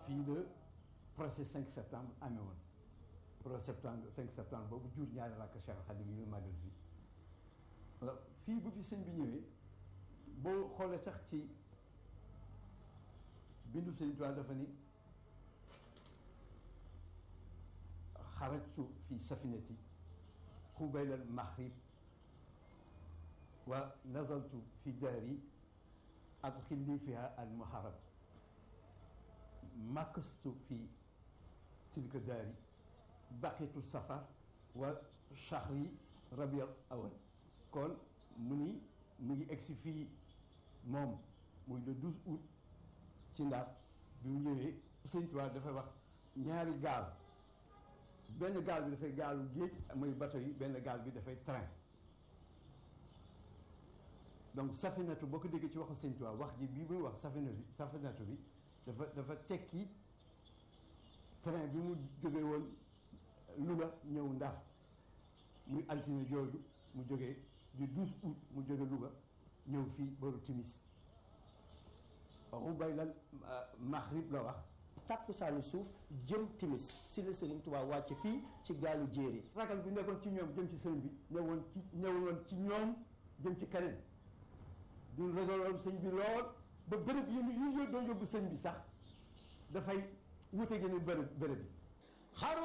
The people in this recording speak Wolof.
fii la procès 5 septembre amee woon procès septembre 5 septembre boobu jur ñaari rakk Cheikh Khadim yi ñu màggal fii fii bu fi sëñ bi ñëwee boo xoolee sax ci bindu sëñ Tuubaa dafa ni xarajtu fi safinati xubayla al maghrib wa nazaltu fi daari adxilni fiha al muharram makastu fi tilka daari baqitu safar wa shahri rabiul awal kon mu ni mu ngi egsi fii moom muy le 12 août ci Ndar bi mu ñëwee Sëñ Tuubaa dafay wax ñaari gaal benn gaal bi dafay gaalu géej mooy bateau yi benn gaal bi dafay train donc safinatu boo ko déggee ci waxu Sëñ Tuubaa wax ji bii muy wax safinatu bi safinatu bi dafa dafa tekki train bi mu jógee woon Louga ñëw Ndar muy altine jooju mu jógee du 12 août mu jóge Louga ñëw fii boru timis rubaylal maghrib la wax tàkkusaanu suuf jëm timis si la Sëriñ Tuubaa wàcc fii ci gaalu jéeri ragal bi nekkoon ci ñoom jëm ci sëriñ bi ñëwoon ci ñëwoon ci ñoom jëm ci keneen du ragaloon sëñ bi lool ba bërëb yi ñu doon yóbbu sëñ bi sax dafay wute gi ni bërëb bërëb yi